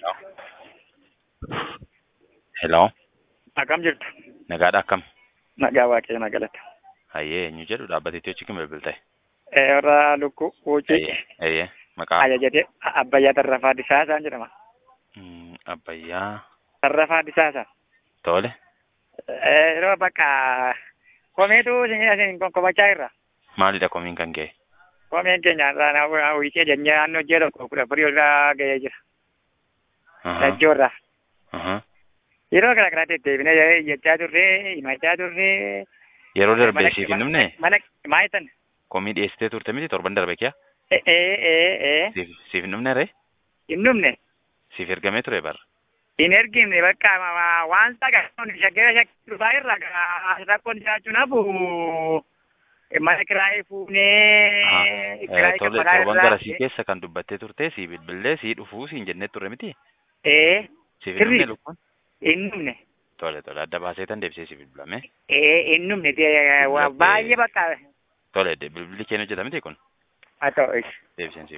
Hello. Akkam jirtu? Nagaadha akkam? Nagaa waaqayyo na galata. Hayyee eenyu jedhu dhaabbatee achi kan bilbiltee? Warra lukkuu wuucii Hayyee hayyee maqaa ajajatee Abbayyaa Tarrafaa Disaasaan jedhama. Mm, Abbayyaa Tarrafaa Disaasaan. tole. Yeroo bakka komeetu isin isin konkomachaa irra. Maalidha komiin kan ga'e? Komeen keenya irraa wiicee jennee naannoo ji'a tokko kudha afurii irraa ga'ee jira. Aha, Lachoo irraa. aha. Yeroo gara garaatti deebinee jechaa turree himachaa turree. Yeroo darbee siif hin dhumne Mana maayitan. komii dhiyeessitee turte miti torban darbe kiyaa? Ee ee ee Siif siif hin dhumne ree? hin dhumne. Siif ergamee ture bara. hin ergine bakka waan sagantoon shakkira shakkii dhufaa irra rakkoon jiraachuun hafu mana kiraayee fuunee kiraayee Tole kafalaa torban irraa garasii keessa kan dubbattee turte sii bilbillee sii dhufuu siin jennee turre miti? ee Siif hin Sirrii. dhumne lukkuun? hin dhumne Tole tole adda baasee tan deebisee siif bilbilame. ee hin dhumne baay'ee bakka Tole bilbilli keenya hojjeta miti kun? haa ta'u Deebiseen siif